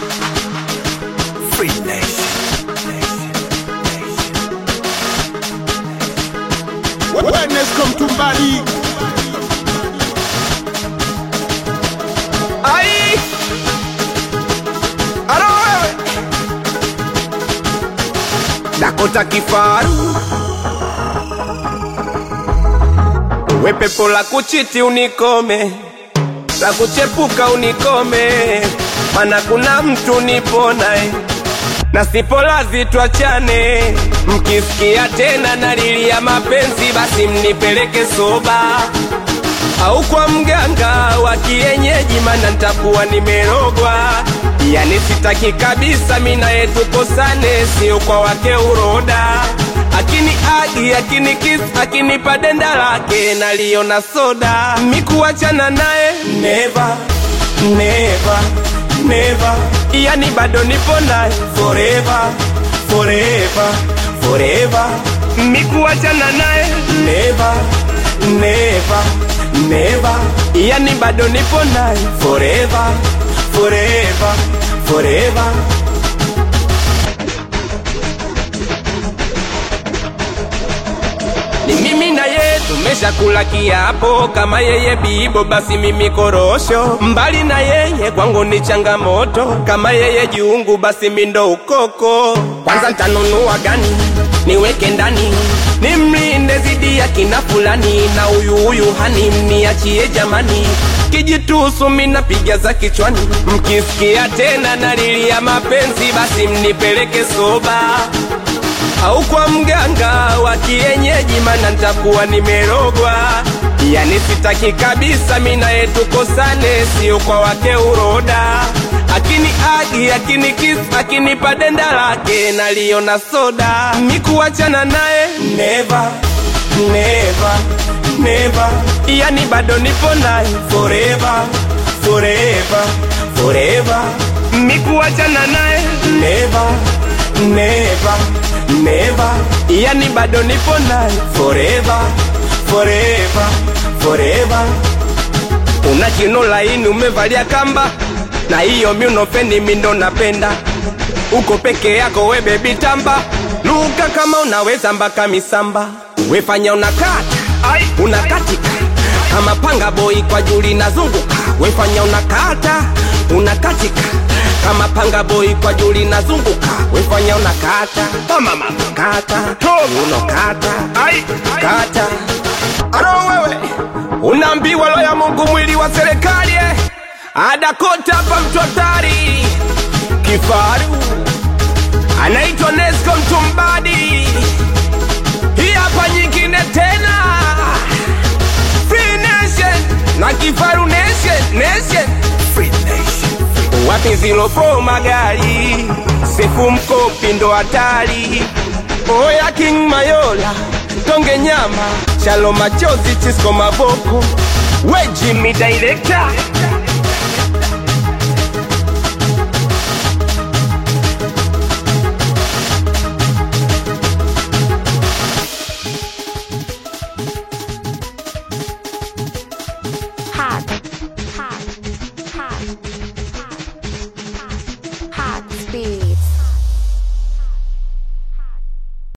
Free Nation. Wellness come to Mbali. Ai! Alo wewe! Dakota kifaru we pepo la kuchiti unikome la kuchepuka unikome mana kuna mtu nipo naye na sipolazi twachane mkisikia tena nalilia mapenzi basi mnipeleke soba au kwa mganga wa kienyeji, mana ntakuwa nimerogwa. Yani sitaki kabisa mina yetu kosane, sio kwa wake uroda. Akini agi akini kiss akinipa denda lake naliona soda, mikuachana naye never never never, yani bado nipo naye forever forever forever, mikuachana naye never never never, yani bado nipo naye forever forever forever. ni mimi na ye tumeshakula kiapo, kama yeye bibo basi mimi korosho. Mbali na yeye kwangu ni changamoto, kama yeye jungu basi mindo ukoko. Kwanza ntanunua gani niweke ndani nimlinde zidi ya kina fulani, na huyu huyu hani mniachie jamani kijitusu minapiga za kichwani, mkisikia tena nalilia mapenzi basi mnipeleke soba au kwa mganga wa kienyeji, mana ntakuwa nimerogwa. Yani sitaki kabisa mina yetu kosane, sio kwa wake uroda. Akini agi akini kiss akinipa denda lake naliona soda, mikuachana naye never never never, yani bado nipo naye forever forever forever, mikuachana naye never never never, yani bado nipo naye forever forever forever. Una kino laini umevalia kamba, na hiyo miunofeni mindo napenda. Uko peke yako we bebi tamba, luka kama unaweza mpaka misamba. Wefanya unakata unakatika kama panga boy kwa juli nazunguka. Wefanya unakata unakatika kama panga boy kwa juli nazunguka. Wefanya unakata kama mama kata unokata kata Aro wewe unaambiwa lo ya Mungu mwili wa serikali eh. Adakota hapa mtu hatari kifaru anaitwa Nesco Mtumbadi. Hii hapa nyingine tena Free Nation na kifaru Nation Nation Free Nation. wapi zilo fo magari sefu mkopi ndo hatari oya king mayola tonge nyama shalo machozi chisko maboko we jimi director